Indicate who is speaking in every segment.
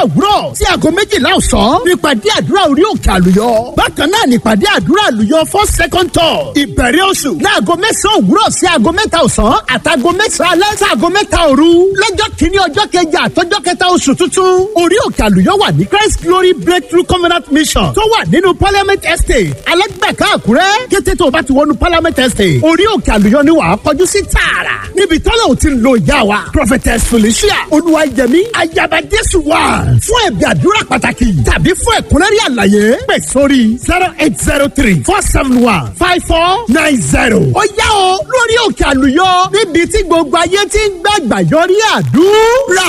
Speaker 1: òwúrọ̀ sí aago méjìlá ọ̀sán nípàdé àdúrà orí òkè àlùyọ. bákan náà nípàdé àdúrà àlùyọ fún second tour ìbẹ̀rẹ̀ oṣù láago mẹ́sàn-án òwúrọ̀ sí aago mẹ́ta ọ̀sán àtàgo mẹ́sàn-án alẹ́ sí aago mẹ́ta òru lọ́jọ́ kìíní ọjọ́ kẹjà àtọ́jọ́ kẹta oṣù tuntun orí òkè àlùyọ wà ní Christ Glory Breakthrough Covenant Mission tó wà nínú Parliament Estate alẹ́gbẹ̀ká àkúrẹ́ kété tó o bá ti wọnú Parliament Estate orí òkè àlùyọ ni wàá kọjú sí tààrà níbi tọ́lá ò ti ń lo ìyá wa Prophetess Felicia Olúwayẹmí ayaba Jésù wà fún ẹ̀bí àdúrà pàtàkì tàbí fún ẹ̀kúnrẹ́rẹ́ àlàyé pè sórí zero eight zero three four seven one five four nine zero. ó yá o lórí òkè àlùyọ níbi tí gbogbo ayé ti ń gbàgbà yọrí àdúrà.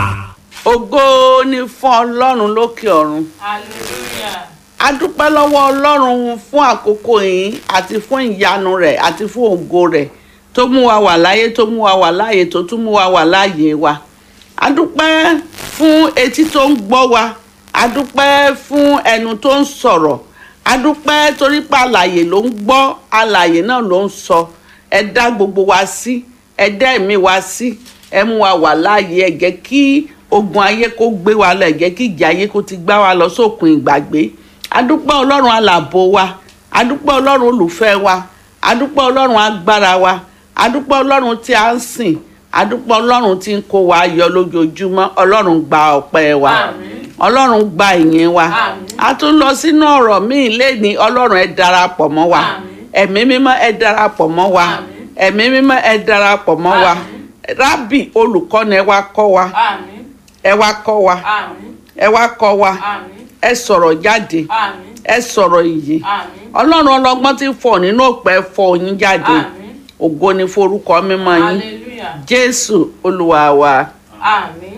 Speaker 2: ògo ni fún ọlọ́run lókè ọ̀run
Speaker 3: hallelujah
Speaker 2: a dúpẹ́ lọ́wọ́ ọlọ́run fún àkókò yìí àti fún ìyanu rẹ̀ àti fún ògo rẹ̀ tó mú wa wà láyé tó mú wa wà láàyè tó tún mú wa wà láàyè wa a dúpẹ́ fún etí tó ń gbọ́ wa a dúpẹ́ fún ẹnu tó ń sọ̀rọ̀ a dúpẹ́ torí pé alàyè ló ń gbọ́ alàyè náà ló ń sọ ẹ dá gbogbo wa sí ẹ dá ẹ̀mí wa sí ẹ mú wa wà láàyè ẹ jẹ́ kí ogun ayé kó gbé wa lọ ẹ jẹ́ kí ìjà ayé kó ti gbá wa lọ sókun ìgbàgbé adúpẹ́ ọlọ́run alàbò wa adúpẹ́ ọlọ́run olùfẹ́ wa adúpẹ́ ọlọ́run agbára wa adúpẹ́ ọlọ́run tí a ń sìn adúpẹ́ ọlọ́run tí ń kó wa yọ lójoojúmọ́ ọlọ́run gba ọpẹ́ wa
Speaker 3: Àmín.
Speaker 2: ọlọ́run gba ìyìn wa
Speaker 3: Àmín.
Speaker 2: a tún lọ sínú ọ̀rọ̀ míì lẹ́ni ọlọ́run ẹ darapọ̀ mọ́ wa
Speaker 3: Àmín.
Speaker 2: ẹ̀mí mímọ́ ẹ darapọ̀ mọ́ wa
Speaker 3: Àmín.
Speaker 2: ẹ̀mí mímọ́ ẹ darapọ̀ mọ́ wa
Speaker 3: Àmín.
Speaker 2: rábì olùkọ́ni ẹ wá kọ́ wa
Speaker 3: àmín
Speaker 2: ẹ wá kọ́ wa
Speaker 3: àmín
Speaker 2: ẹ wá kọ́ wa
Speaker 3: àmín
Speaker 2: ẹ sọ̀rọ̀ jáde
Speaker 3: àmín
Speaker 2: ẹ sọ̀rọ̀ ìyè
Speaker 3: àmín
Speaker 2: ọlọ́run ọlọ́gbọ́n ti fọ̀ nínú òpẹ́ fọ̀ yín jáde
Speaker 3: àmín
Speaker 2: ògo ni forúkọ mímọ́ yín
Speaker 3: hallelujah
Speaker 2: jésù olúwa wa
Speaker 3: àmín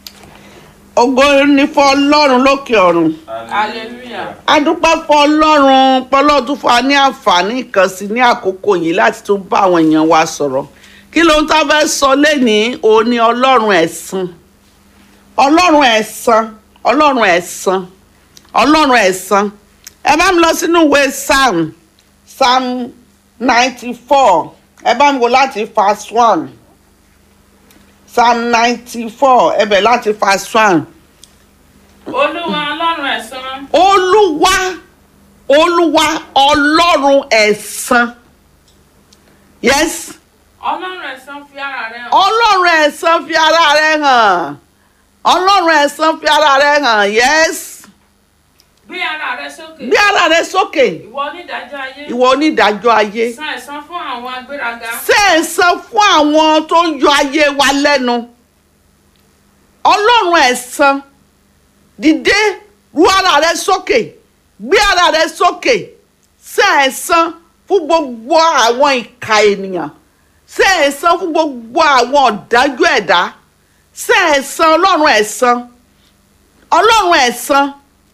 Speaker 2: ògo ni fún ọlọ́run lókè ọ̀run
Speaker 3: hallelujah
Speaker 2: adúpẹ́ fún ọlọ́run pọ́lọ́ tún fún wa ní àǹfààní kan sí ní àkókò yìí láti tún bá àwọn èèyàn wa sọ̀rọ̀ kí ló ń tá fẹ́ sọ lẹ́nìí òun ni ọlọ́run ẹ̀san ọlọ́run ẹ̀san ọlọ́run ẹ̀san ọlọ́run ẹ̀san ẹ bá mi lọ sínú ìwé psalm psalm ninety four ẹ bá mi wò láti verse one psalm ninety four ẹ bẹ̀ láti verse one
Speaker 3: olúwa ọlọ́run ẹ̀san
Speaker 2: olúwa olúwa ọlọ́run ẹ̀san yes
Speaker 3: ọlọ́run ẹ̀san fi ara rẹ̀ hàn
Speaker 2: ọlọ́run ẹ̀san fi ara rẹ̀ hàn ọlọ́run ẹ̀san fi ara rẹ̀ hàn yes
Speaker 3: gbé ara rẹ̀ sókè
Speaker 2: gbé ara rẹ̀ sókè
Speaker 3: ìwọ onídàájọ́ ayé
Speaker 2: ìwọ onídàájọ́ ayé
Speaker 3: san ẹ̀san fún àwọn agbéraga
Speaker 2: ṣe ẹ̀san fún àwọn tó ń yọ ayé wa lẹ́nu ọlọ́run ẹ̀san dìde ru ara rẹ̀ sókè gbé ara rẹ̀ sókè ṣe ẹ̀san fún gbogbo àwọn ìka ènìyàn ṣe ẹ̀san fún gbogbo àwọn ọ̀dájú ẹ̀dá ṣe ẹ̀san ọlọ́run ẹ̀san ọlọ́run ẹ̀san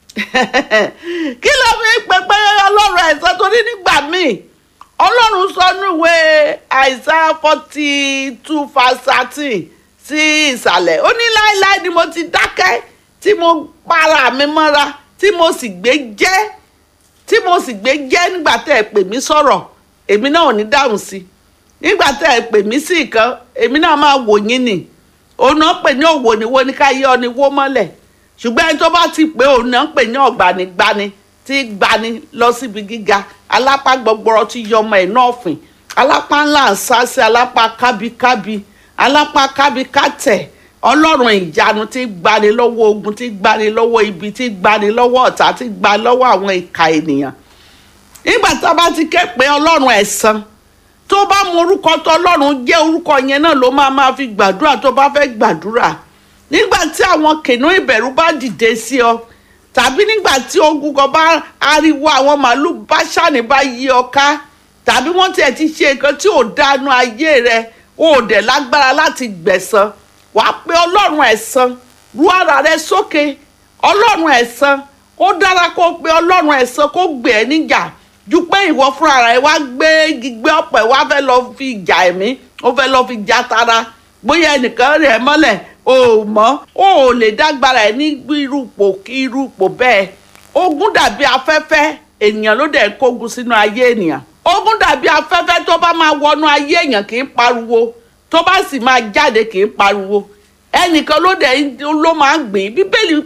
Speaker 2: kí ló fi ń pè pé ọlọ́run ẹ̀san torí nígbà míì ọlọ́run sọ níwé Isaiah forty two verse thirteen sí ìsàlẹ̀ ó ní láéláé ni mo ti dákẹ́ tí mo para mi mọ́ra tí mo sì gbé jẹ́ tí mo sì gbé jẹ́ nígbà tẹ́ ẹ pè mí sọ̀rọ̀ èmi náà ò ní dáhùn sí nígbà tẹ́ ẹ pè mí sí nǹkan èmi náà máa wò yín nì òun náà pè ní òwò ni wo ni ká yé ọ ni wó mọ́lẹ̀ ṣùgbọ́n ẹni tó bá ti pé òun náà pè ní ọ̀gbanigbani tí gbani lọ síbi gíga alápá gbọgbọrọ tí yọmọ ẹ̀ náà fìn alápá ńlá ń sá sí alápá kábíkábí alápá kábíkátẹ̀ ọlọ́run ìyanu tí gbani lọ́wọ́ ogun tí gbani lọ́wọ́ ibi tí gbani lọ́wọ́ ọ̀tá tí gbani lọ́wọ́ àwọn ìka ènìyàn nígbà tá a bá ti ké pé ọlọ́run ẹ̀san tó bá mọ orúkọ tó ọlọ́run jẹ́ orúkọ yẹn náà ló máa máa fi gbàdúrà tó bá fẹ́ gbàdúrà nígbà tí àwọn kìnìún ìbẹ̀rù bá dìde sí ọ tàbí nígbà tí ogun kan bá ariwo àwọn màálù bá ṣàní bá yí ọ ká tàbí wọ́n tiẹ̀ ti ṣe nǹkan tí ò dánú ayé rẹ o ò dẹ̀ lágbára láti gbẹ̀san wàá pé ọlọ́run ẹ̀san ru ara rẹ sókè ọlọ́run ẹ̀san ó dára kó pe ọlọ́run ẹ̀san kó gbé ẹ níjà ju pé ìwọ fúnra rẹ wá gbé gbígbé ọ̀pẹ wá fẹ́ lọ fi jà ẹ̀mí ó fẹ́ lọ fi jà tara bóyá ẹnìkan rẹ̀ mọ́lẹ̀ o ò mọ̀ o ò lè dágbára ẹ̀ ní irúpò kí irúpò bẹ́ẹ̀ ogun dàbí afẹ́fẹ́ ènìyàn ló dẹ̀ kógun sínú ayé ènìyàn ogun dàbí afẹ́fẹ́ tó bá máa wọnú ayé èèyàn kì í pariwo tó bá sì máa jáde kì í pariwo ẹnìkan ló dẹ̀ ló máa ń gbìn bíbélì